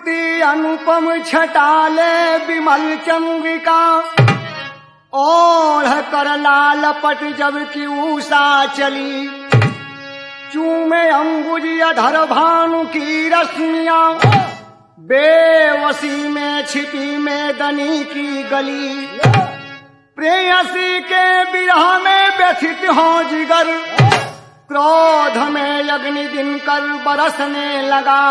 मूर्ति अनुपम छटाले विमल चंद्रिका ओढ़ कर लाल पट जब की उषा चली चूमे अंबुज अधर भानु की रश्मिया बेवसी में छिपी में दनी की गली प्रेयसी के विरह में व्यथित हो जिगर क्रोध में अग्नि दिन कर बरसने लगा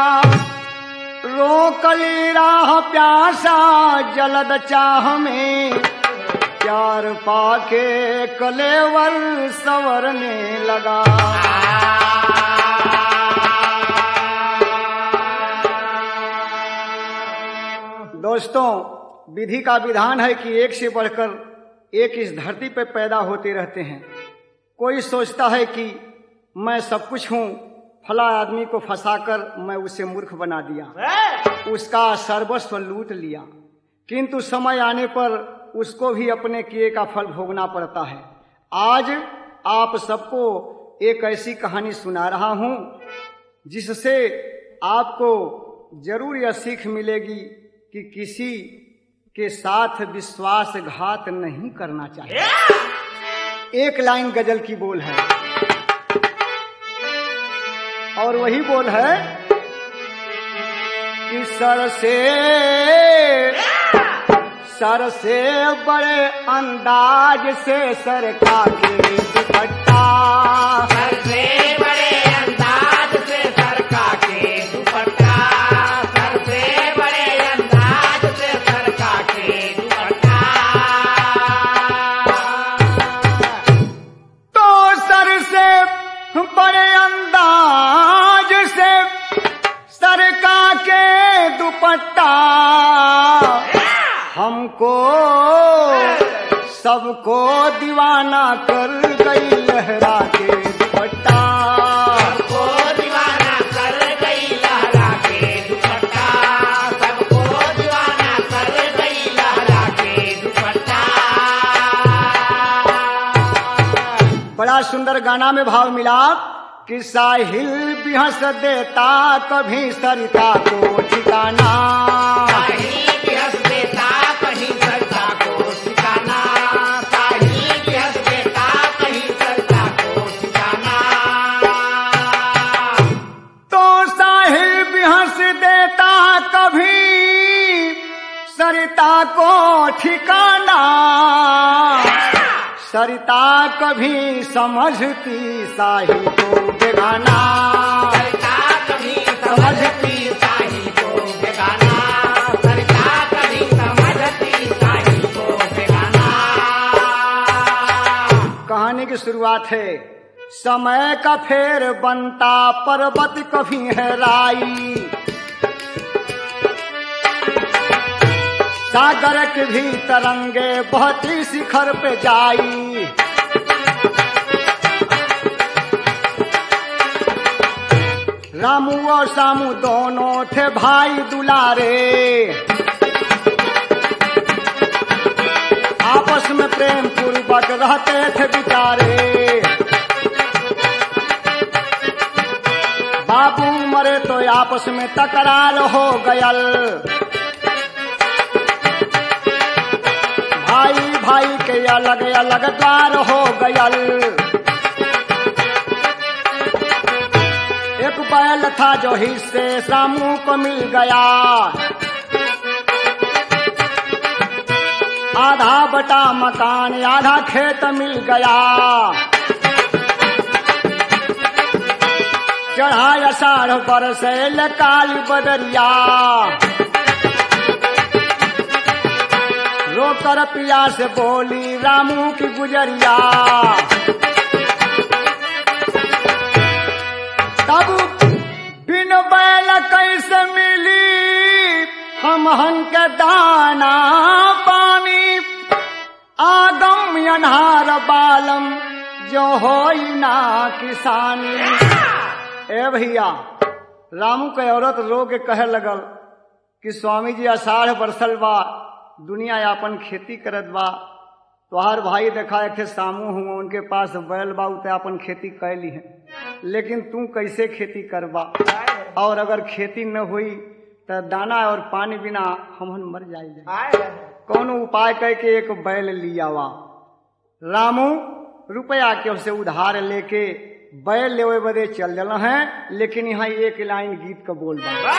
रोकली राह प्यासा जलद चाह में प्यार पाके कलेवर सवरने लगा दोस्तों विधि का विधान है कि एक से बढ़कर एक इस धरती पर पैदा होते रहते हैं कोई सोचता है कि मैं सब कुछ हूँ फला आदमी को फंसाकर मैं उसे मूर्ख बना दिया उसका सर्वस्व लूट लिया किंतु समय आने पर उसको भी अपने किए का फल भोगना पड़ता है आज आप सबको एक ऐसी कहानी सुना रहा हूं जिससे आपको जरूर यह सीख मिलेगी कि किसी के साथ विश्वासघात नहीं करना चाहिए एक लाइन गजल की बोल है और वही बोल है कि सर से सर से बड़े अंदाज से सरका के दुपट्टा सबसे बड़े अंदाज से सरका के दुपट्टा सबसे बड़े अंदाज से सरका के दुपट्टा तो सर से बड़े अंदाज से सरका के दुपट्टा हमको सबको दीवाना कर गई लहरा के दुपट्टा सबको दीवाना कर गई लहरा के दुपट्टा सबको दीवाना कर गई लहरा के दुपट्टा बड़ा सुंदर गाना में भाव मिला कि साहिल भी हंस देता कभी सरिता को ठिकाना साहिल भी हंस देता कहीं सरता को ठिकाना साहिल भी हंस देता कहीं सरता को ठिकाना तो साहिल भी हंस देता कभी सरिता को ठिकाना सरिता कभी समझती साहिल को बेगाना सरता कभी समझती साहिल को बेगाना सरता कभी समझती साहिल को बेगाना कहानी की शुरुआत है समय का फेर बनता पर्वत कभी है राई सागर के भी तरंगे बहुत ही शिखर पे जाई रामू और सामू दोनों थे भाई दुलारे आपस में प्रेम पूर्वक रहते थे बिचारे बाबू मरे तो आपस में तकरार हो गयल भाई भाई के अलग अलग द्वार हो गयल एक बैल था जो हिस्से सामू को मिल गया आधा बटा मकान आधा खेत मिल गया चढ़ा अषाढ़ बरसे काली बदरिया रोकर पिया से बोली रामू की गुजरिया तब बिन बैल कैसे मिली हम हंक दाना पानी आगम अनहार बालम जो हो ना किसानी ए भैया रामू के औरत रो के कहे लगल कि स्वामी जी अषाढ़ बरसल बा दुनिया यापन खेती करत बा तोहार भाई देखा एक सामू हुआ उनके पास बैल बा उते अपन खेती कैली है लेकिन तू कैसे खेती करबा और अगर खेती न हुई तो दाना और पानी बिना हमन मर जाए आए कौनो उपाय कह के एक बैल लिया वा रामू रुपया के से उधार लेके बैल लेवे बदे चल जल हैं लेकिन यहाँ एक लाइन गीत का बोल बा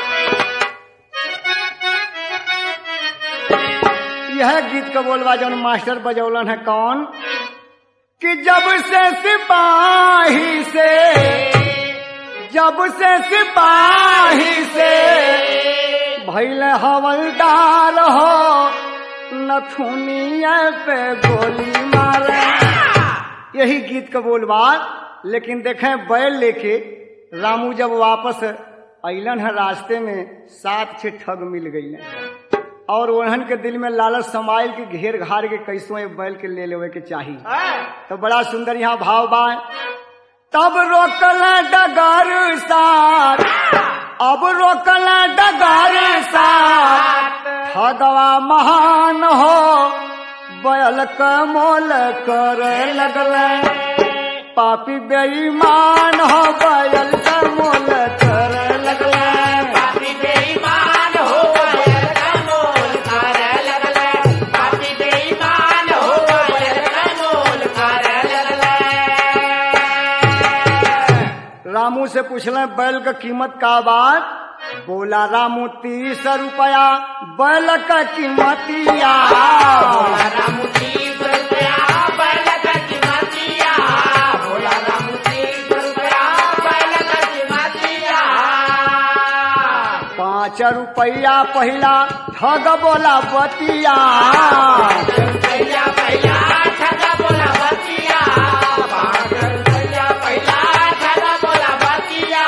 यह गीत का बोलवा जौन मास्टर बजौलन है कौन कि जब से सिपाही से जब से सिपाही से भैल हवलदार हो नथुनिया पे गोली मारे यही गीत का बोलबा लेकिन देखें बैल लेके रामू जब वापस अलन है रास्ते में सात छह ठग मिल गई और ओहन के दिल में लालच समाइल के घेर घार के कैसो ये बैल के ले लेवे के चाहिए तो बड़ा सुंदर यहाँ भाव बा तब रोकल डगर साथ अब रोकल डगर साथ ठगवा महान हो बैल का मोल कर लगल पापी बेईमान हो बैल का मोल कर लगल पापी बेईमान हो बैल का मोल कर लगले पापी बेईमान हो बैल का मोल कर लगले रामू से पूछले बैल का कीमत का बात बोला रामू तीस रुपया बैल का कीमतिया भोला रामू तीस रुपया बैल का कीमतिया भोला रामू तीस रुपया बैल का कीमतिया पाँच रुपया पहिला ठग बोला बतिया भैया भैया ठगा बोला बतिया भैया भैया ठगा बोला बतिया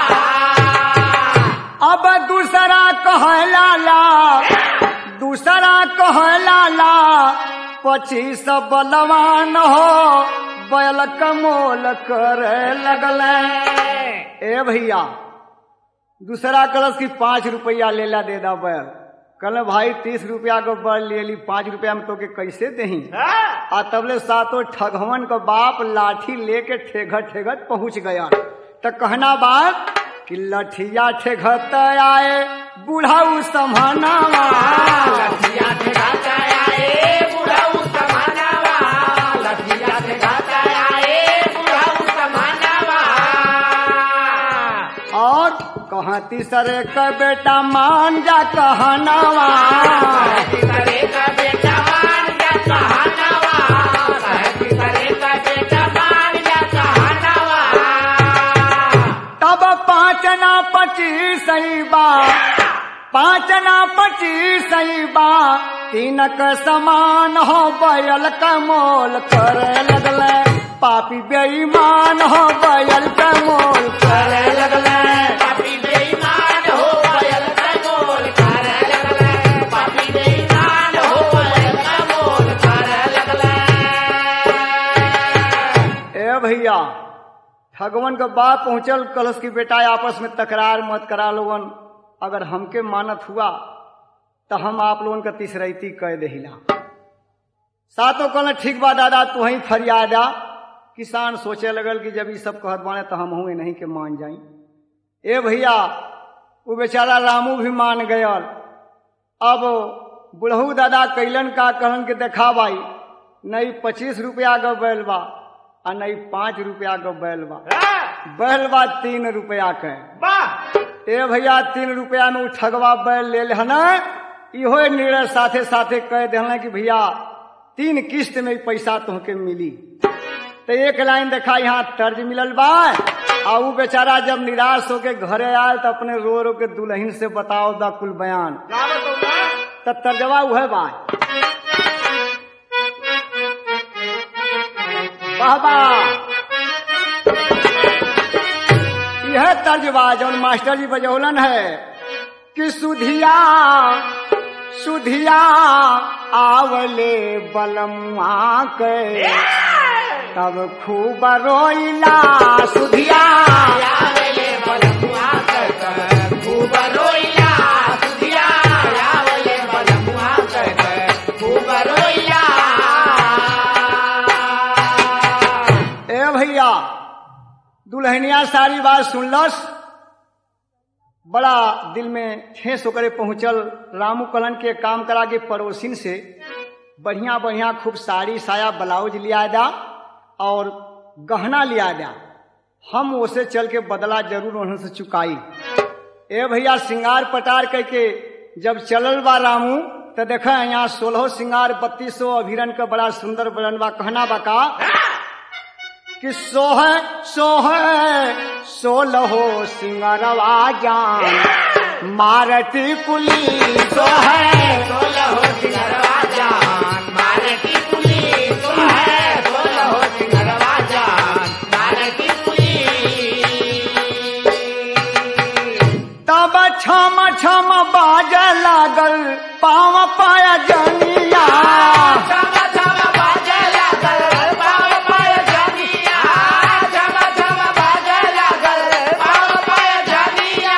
अब दूसरा कहला ला दूसरा कहला ला पच्चीस बलवान हो बैल कमोल करे लगल ए भैया दूसरा कलश की पाँच रुपया लेला दे दा बैल कल भाई तीस रुपया को बैल ले ली पाँच रुपया में तो के कैसे दही आ तबले सातों ठगवन का बाप लाठी लेके ठेघत ठेघत पहुंच गया तो कहना बात कि लठिया ठेघत आए बुढ़ाऊ समानावा लठिया से गाता आए बुढ़ाऊ समानावा लठिया से गाता आए बुढ़ाऊ समानावा और कहा तीसरे का बेटा मान जा कहनावा करे का बेटा मान जा कहानावा करे का बेटा मान जा कहानावा तब पाँच ना पच्चीस बा पाँच ना पच्चीस बा तीन का समान हो बैल का मोल करे लगल पापी बेईमान हो बैल का मोल करे लगल पापी बेईमान हो बैल का मोल कर लगले पापी बेईमान हो बैल का मोल कर लगले ए भैया ठगवन का बात पहुंचल कलश की बेटा आपस में तकरार मत करा लोगन अगर हमके मानत हुआ तो हम आप लोगन का तीसरैती कह दहिला सातों कहल ठीक बा दादा तू ही फरियादा किसान सोचे लगल कि जब ये सब कहत बाने तो हम हूँ नहीं के मान जाई ए भैया वो बेचारा रामू भी मान गयल अब बुढ़ऊ दादा कैलन का कहलन के देखा भाई नहीं पच्चीस रुपया का बैल बा आ नहीं पाँच रुपया का बैल बा बैल बा तीन रुपया के वाह ए भैया तीन रुपया में उ ठगवा बैल ले लेहन इहो निर्णय साथे साथे कह देहन कि भैया तीन किस्त में ई पैसा तुमके मिली तो एक लाइन देखा यहाँ तर्ज मिलल बा आ उ बेचारा जब निराश होके घरे आयल तो अपने रो रो के दुल्हन से बताओ दा कुल बयान ना बताऊंगा तो तर्जवा उहे बा वाह वाह यह तर्जबा जौन मास्टर जी बजौलन है कि सुधिया सुधिया आवले बलमुआ के तब खूब रोइला सुधिया यावले बलमुआ कर खूब रोइला सुधिया यावले बलमुआ कर खूब रोइला ए भैया दुल्हनिया सारी बात सुनलस बड़ा दिल में ठेस होकर पहुंचल रामू कलन के काम करा के पड़ोसिन से बढ़िया बढ़िया खूब साड़ी साया ब्लाउज लिया दा और गहना लिया दा हम उसे चल के बदला जरूर उन्होंने से चुकाई ए भैया सिंगार पटार करके जब चलल बा रामू तो देख यहाँ सोलह सिंगार बत्तीस सौ अभिरन का बड़ा सुंदर बरन बा कहना बा का कि सोह सोह सोलहो सिंगरवा जान मारती कुली सोह सोलह हो सिंगरवा जान मारे की कुली तो है सोलह हो सिंगरवा जान मारे की कुली तब छम छम बाज लागल पाव पाया जनिया छम छम बाजे लागल पाव पाय जनिया छम छम बाजे लागल पाव पाय जनिया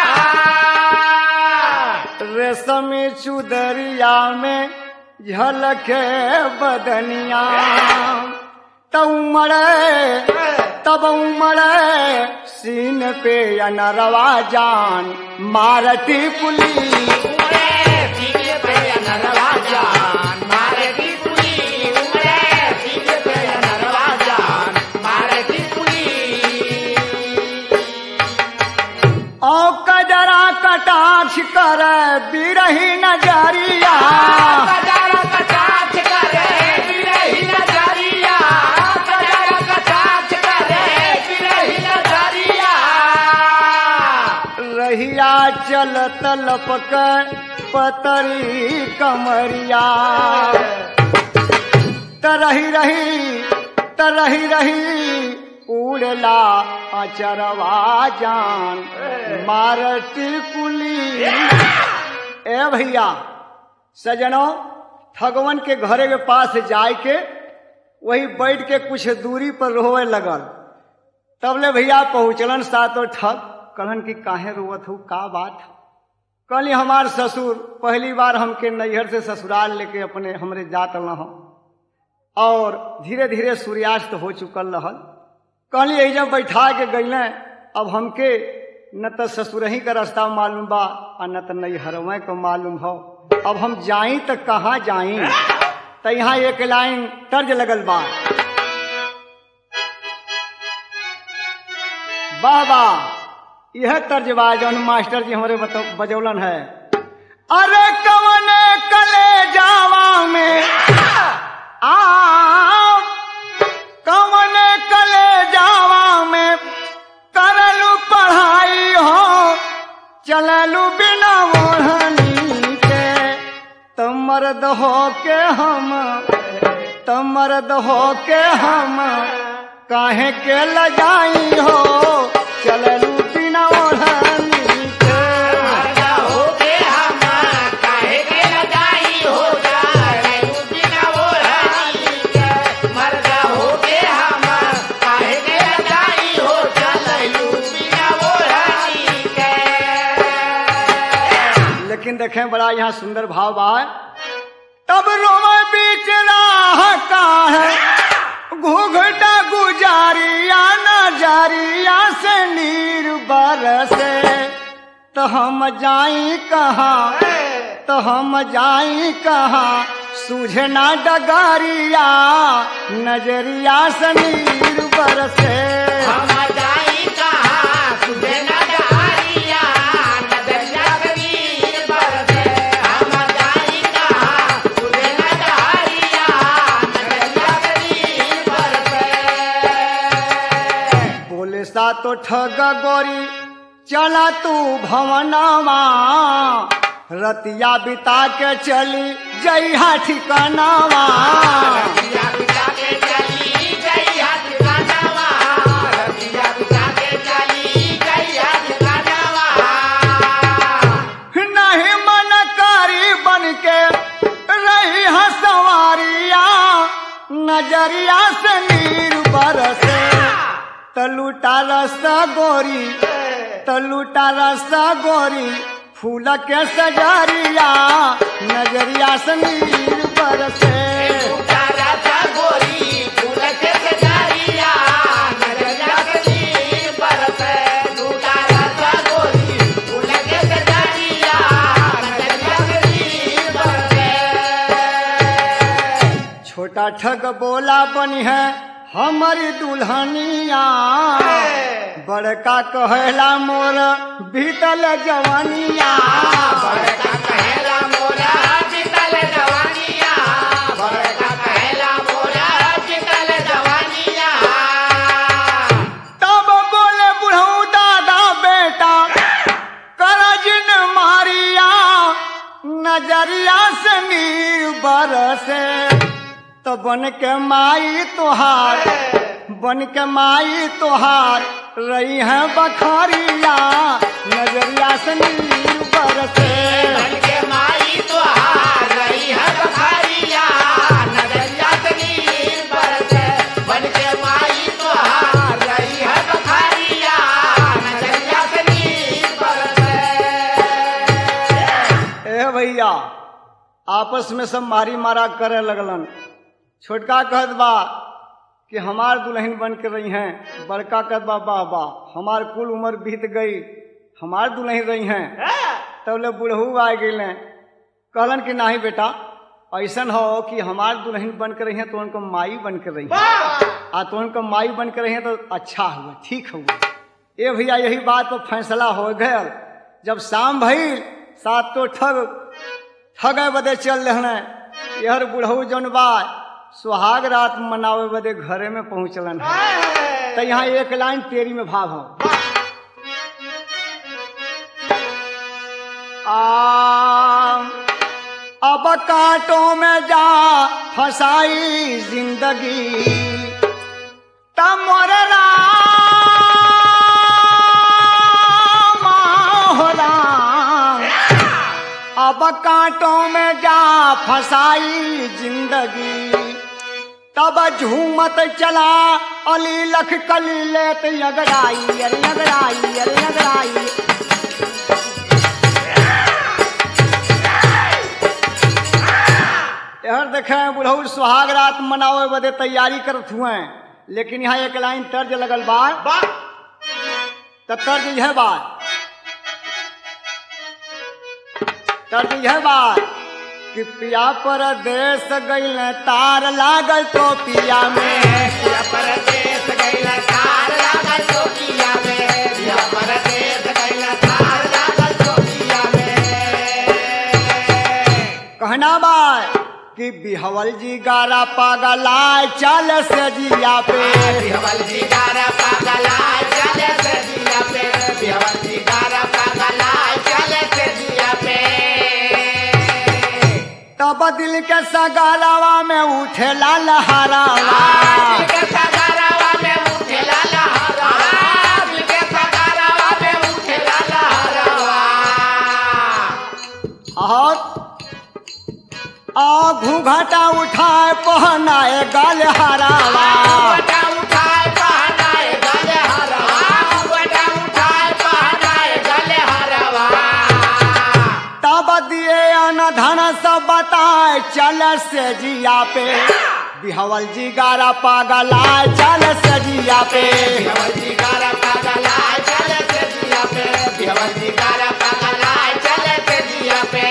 रेशमी चुदरिया में झलके बदनिया तब उमड़े तब उमड़े सीन पे अनरवा जान मारती पुली उमरे सीने पे नरवा जान मारे की कुली उमरे सीने पे नरवा जान मारे की कुली औ कजरा कटाक्ष कर बिरही नजरिया कजारा कटाक्ष करे बिरही नजरिया कजारा कटाक्ष करे बिरही नजरिया रहिया चल तलपक पतरी कमरिया तरही रही तरही रही उड़ला अचरवा जान मारती कुली ए भैया सजनो ठगवन के घरे के पास जाय के वही बैठ के कुछ दूरी पर रोवे लगल तबले भैया पहुँचलन सातो ठग कहलन कि काहे रोवत हो का बात कहली हमार ससुर पहली बार हमके नैहर से ससुराल लेके अपने हमरे जात रह और धीरे धीरे सूर्यास्त हो चुकल रहल कहली यही जब बैठा के गईले अब हमके न तो ससुरही का रास्ता मालूम बा और न तो नैहरवे को मालूम हो अब हम जाई तो कहाँ जाई तो यहाँ एक लाइन तर्ज लगल बा बाबा यह तर्ज बा जौन मास्टर जी हमारे बतौ बजौलन है अरे कवने कले जावा में आ कवने कले जावा में करलू पढ़ाई हो चललू बिना ओढ़नी के तुम मर्द हो के हम तुम मर्द हो के हम काहे के लजाई हो चललू बिना ओढ़नी के मर्दा होके हम काहे के लगाई हो जाए बिना वो रानी के मर्दा होके हम काहे के लगाई हो चलू बिना वो रानी के लेकिन देखें बड़ा यहाँ सुंदर भाव बा तब रोवे बीच राह का है घूघटा गुजारिया नजारिया से नीर बरसे तो हम जाई कहाँ तो हम जाई कहाँ सूझना डगारिया नजरिया से नीर बरसे हम जाई कहाँ तुझे न जारिया नजरिया कबीर बरसे हम जाई कहाँ तुझे न जारिया नजरिया कबीर बरसे बोले सा तो ठग गोरी चला तू भवनवा रतिया बिता के चली जइहा ठिकानावा रतिया बिता के चली गई हाथ कानावा रतिया बिता के चली गई हाथ कानावा नहीं मन कारी बन के रही हसवारिया नजरिया से नीर बरसे तलूटा रसा गोरी तलूटा रसा गोरी फूल के सजारिया नजरिया से नीर बरसे उतारा सा गोरी फूल के सजारिया नजरिया कबीर बरसे उतारा सा गोरी फूल के छोटा ठग बोला बनी है हमारी दुल्हनिया बड़का कहला मोर बीतल जवानिया बड़का कहेला मोरा बीतल जवानिया बड़का कहेला मोरा बीतल जवानिया तब बोले बुढ़ऊ दादा बेटा करज न मारिया नजरिया से नीर बरसे तो बन के माई तोहार बन के माई तोहार रही है बखरिया नजरिया से नीर बरसे बन के माई तुहार रही है बखारिया नजरिया से नीर बरसे बन के माई तुहार रही है बखारिया नजरिया से नीर बरसे ए भैया आपस में सब मारी मारा करे लगलन छोटका कहत बा कि हमार दुल्हन बन के रही हैं बड़का कहत बा बा बा हमार कुल उम्र बीत गई हमार दुल्हन रही हैं तब ले बुढ़ऊ आ गए कहलन कि नहीं बेटा ऐसन हो कि हमार दुल्हन बन के रही हैं तो उनको माई बन के रही हैं आ तो उनको माई बन के रही हैं तो अच्छा हुआ ठीक हुआ ए भैया यही बात पर फैसला हो गया जब शाम भइल सात तो ठग ठगे बदे चल रहे यहर बुढ़ऊ जौन बा सुहाग रात मनावे बदे घरे में पहुंचलन है तो यहाँ एक लाइन तेरी में भाव हो आ, अब कांटों में जा फसाई जिंदगी तब मोर राम हो राम अब कांटों में जा फसाई जिंदगी तब झूमत चला अली लख कली लेत यगड़ाई अरे यगड़ाई अरे यगड़ाई यार देखे बुढ़ऊ सुहाग रात मनावे बदे तैयारी करत हुए लेकिन यहाँ एक लाइन तर्ज लगल बा तो तर्ज यह बात तर्ज यह बात कि पिया परदेश गईल तार लागल तो पिया में दिया परदेस गइला तार लागल चौकिया में दिया परदेस गइला तार लागल चौकिया में कहना बा कि बिहवल जी गारा पागलाय चल से जिया पे बिहवल जी गारा पागला चले से दिया पे बिहवल जी गारा पागला चले से दिया पे तब दिल के सगालावा में उठेला लहरावा दिल के सगारावा में उठेला लहरावा दिल के सगारावा में उठेला लहरावा और आ घूंघटा उठाए पहनाए गल हरावा बटा उठाए पहनाए गले हरवा बटा उठाए पहनाए गले हरवा तब दिए अन धन सब बताए चल से जिया पे बिहवल जी गारा पागलाय चल से जिया पे बिहवल जी गारा पागला चले से दिया पे बिहवल जी गारा पागला चले से दिया पे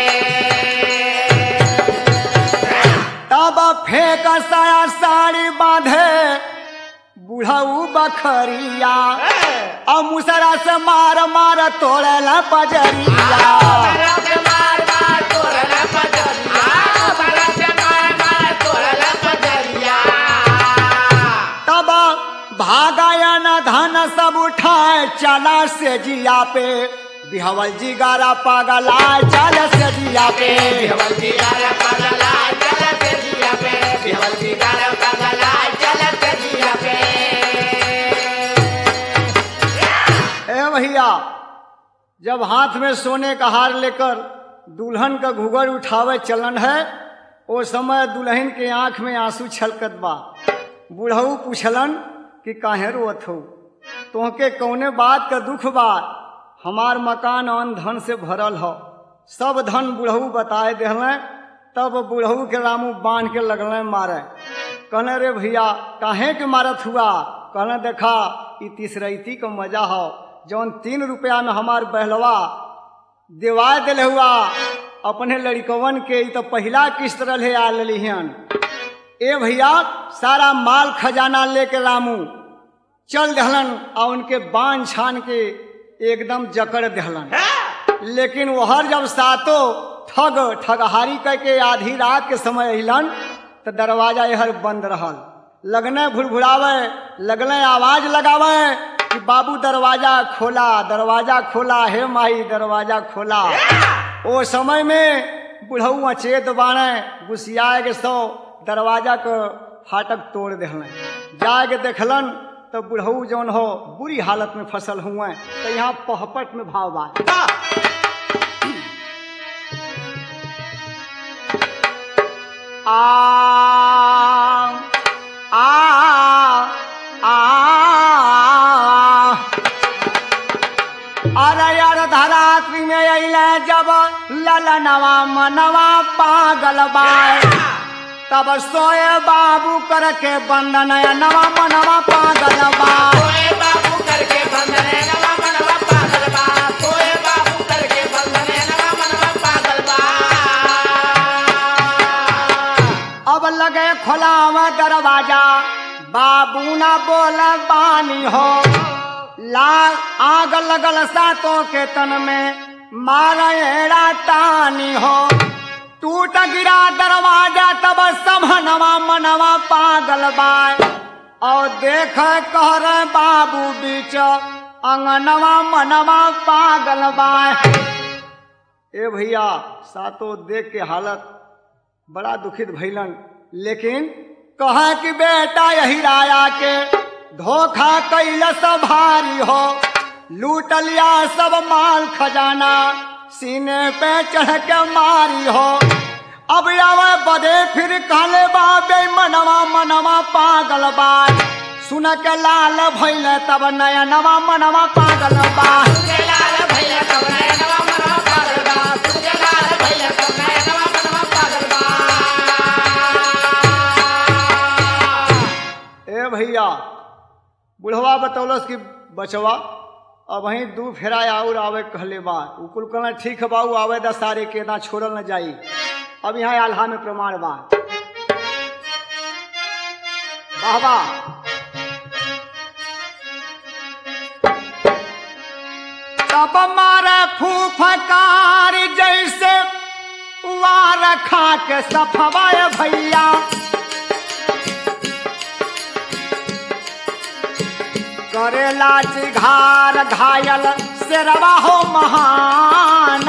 तब फेंक साया साड़ी बांधे बुढ़ऊ बखरिया अब मुसरा से मार मार तोड़े ला पजरिया बड़ा से मार मार तोड़ला पजरिया बड़ा से मार मार तोड़ला पजरिया तब भागायन धन सब उठाए चला से जिया पे बिहवल जी गारा पागला चल से जिया पे बिहवल जी गारा पागला चले से दिया पे बिहवल जी गारा पागला चले से दिया पे ए भैया जब हाथ में सोने का हार लेकर दुल्हन का घुघर उठावे चलन है ओ समय दुल्हन के आंख में आंसू छलकत बा बुढ़ऊ पूछलन कि काहे रोत हो तोहके कौने बात का दुख बा हमार मकान अन धन से भरल हो सब धन बुढ़ऊ बताए दिहलें तब बुढ़ऊ के रामू बांध के लगल मारे कहने रे भैया काहे के मारत हुआ कहने देखा ई तीसरैती का मजा हो जौन तीन रुपया में हमार बहलवा देवा दिल हुआ अपने लड़कवन के ई तो पहला किस्त रहे आ ललिहन ए भैया सारा माल खजाना लेके रामू चल दहलन और उनके बांध छान के एकदम जकड़ दहलन लेकिन वहर जब सातो ठग ठगहारी कह के आधी रात के समय अलन तो दरवाजा यहर बंद रहल लगने भुड़भुड़ावे लगने आवाज लगावे कि बाबू दरवाजा खोला दरवाजा खोला हे माई दरवाजा खोला ओ समय में बुढ़ऊ अचेत बाणे गुसियाए के सौ दरवाजा के फाटक तोड़ दहलन जाके देखलन तो बुढ़ऊ जौन हो बुरी हालत में फसल हुए तो यहाँ पहपट में भाव बा आ आ आ अरे यार धरात्री में अइले जब ललनवा मनवा पागल बाय तब सोए बाबू करके बंदन नवा मनवा पागल बा कोई बाबू करके बंधने नवा मनवा पागल बा कोई बाबू करके बंधने नवा मनवा पागल बा अब लगे खोलावा दरवाजा बाबू ना बोल बानी हो लाल आग लगल सातों के तन में मारा टानी हो टूट गिरा दरवाजा तब समनवा मनवा पागल बाय और देख कह रहे बाबू बीच अंगनवा मनवा पागल बाय ए भैया सातों देख के हालत बड़ा दुखित भैलन लेकिन कहा कि बेटा यही राया के धोखा कैलस भारी हो लूट लिया सब माल खजाना सीने पे चढ़ के मारी हो अब आवे बदे फिर काले बाबे मनवा मनवा पागल बा सुन के लाल भैल तब नया नवा मनवा पागल बा तुझे लाल भैया कब नया नवा मनवा पागल बा तुझे लाल भैया कब नया नवा मनवा पागल बा ए भैया बुढ़वा बतौलस कि बचवा अब वहीं दू फेरा और आवे कहले बा उ कुल कहना ठीक है बाबू आवे द सारे के ना छोड़ल न जाई अब यहाँ आल्हा में प्रमाण बा वाह वाह तब मारे फूफकार जैसे वार खा के सफवाए भैया करेला चिघार घायल शेरवा हो महान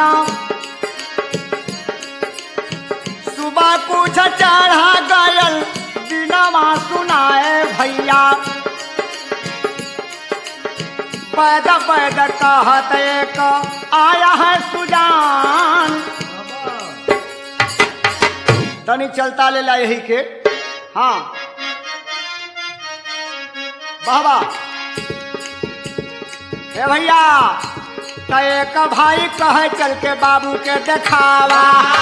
सुबह कुछ चढ़ा गयल दिनवा सुनाए भैया पैद पैद कहत एक आया है सुजान तनी चलता ले ला यही के हाँ बाबा ए भैया त एक भाई कहे चल के बाबू के देखावा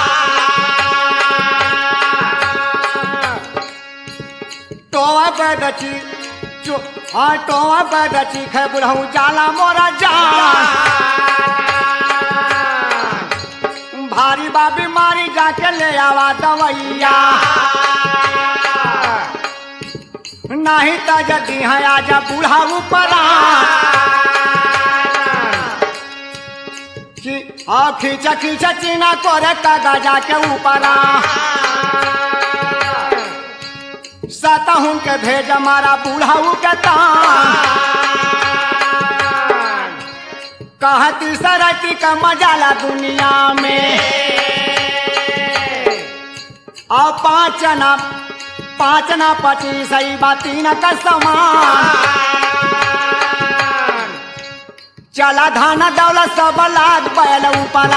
टोआ पैदची चो हाँ टोआ पैदची खे बुढ़ऊ जाला मोरा जान भारी बा बीमारी जाके ले आवा दवैया नहीं तो जदी है आजा बूढ़ा ऊपर हाँ खींचा खींचा चीना करे कागा जाके ऊपर सतहूं के भेज मारा बूढ़ा के तान कहती सरती का मजाला दुनिया में और पाँच ना पाँच ना पच्चीस सही बाती न का समान चला धान दौलत सब लाद बैल ऊपरा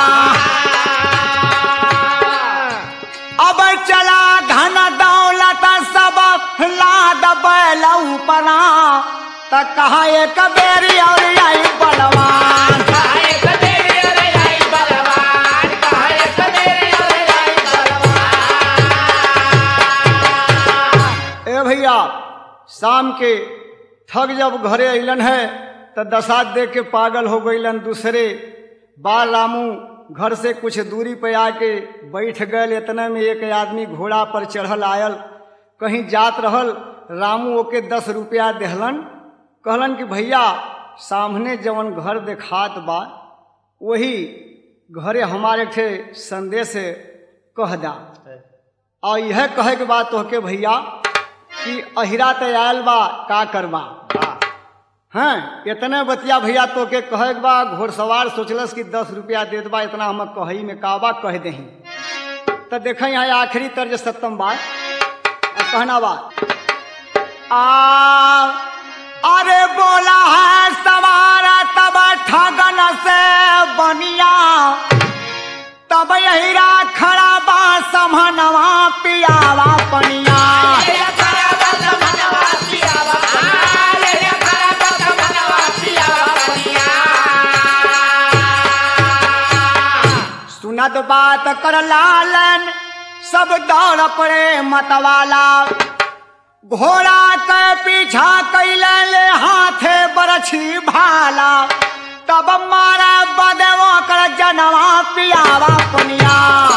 अब चला धन दौलत सब लाद बैल ऊपरा त कहा एक बेरी और आई बलवान काहे कदेरे अरे आई बलवान काहे कदेरे अरे आई बलवान ए भैया शाम के ठग जब घरे अलन है तो दशा देख के पागल हो गईलन दूसरे बाल रामू घर से कुछ दूरी पे आके बैठ गए इतने में एक आदमी घोड़ा पर चढ़ल आयल कहीं जात रहल रामू ओके दस रुपया देहलन कहलन कि भैया सामने जवन घर देखात बा वही घरे हमारे ठे संदेश कह दा और यह कहे के बाद तोहके भैया कि अहिरा ते आयल बा का करबा हाँ इतने बतिया भैया तो के कहे के बा घोड़सवार सोचलस कि दस रुपया दे देबा इतना हम कही में काबा कह दही तो देख यहाँ आखिरी तर्ज सप्तम बात आ कहना बात आ अरे बोला है सवार तब ठगन से बनिया तब यही खड़ा बा समनवा पियावा पनिया सुनत बात कर लालन सब दौड़ पड़े मतवाला घोड़ा के पीछा कैले ले हाथे बरछी भाला तब मारा बदेवो कर जनवा पियावा पनिया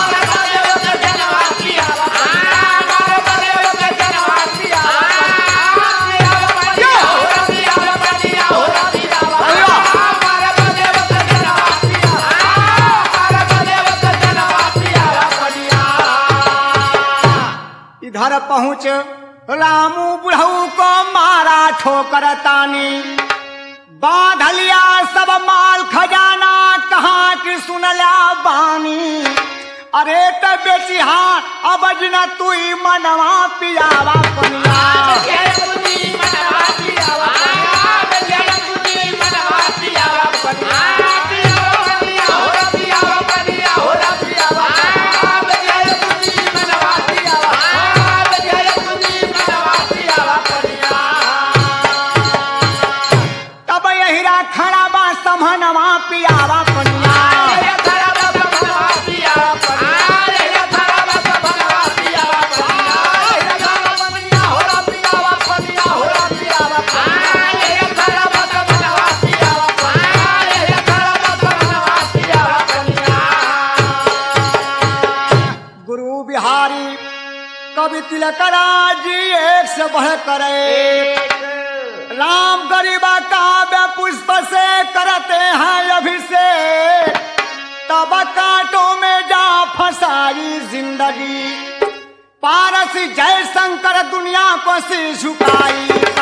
इधर पहुँच रामू बुढ़ऊ को मारा ठोकर तानी बांध लिया सब माल खजाना कहाँ की सुनला बानी अरे त बेची हाँ अब न तू ही मनवा पियावा पनिया तब यही खड़ा बा समनवा पियावा पनिया गुरु बिहारी कवि तिलकरा जी एक से बढ़ करे राम गरीबा काव्य पुष्प से करते हैं अभिषेक तब कांटों में जा फंसाई जिंदगी पारस जय शंकर दुनिया को सिर झुकाई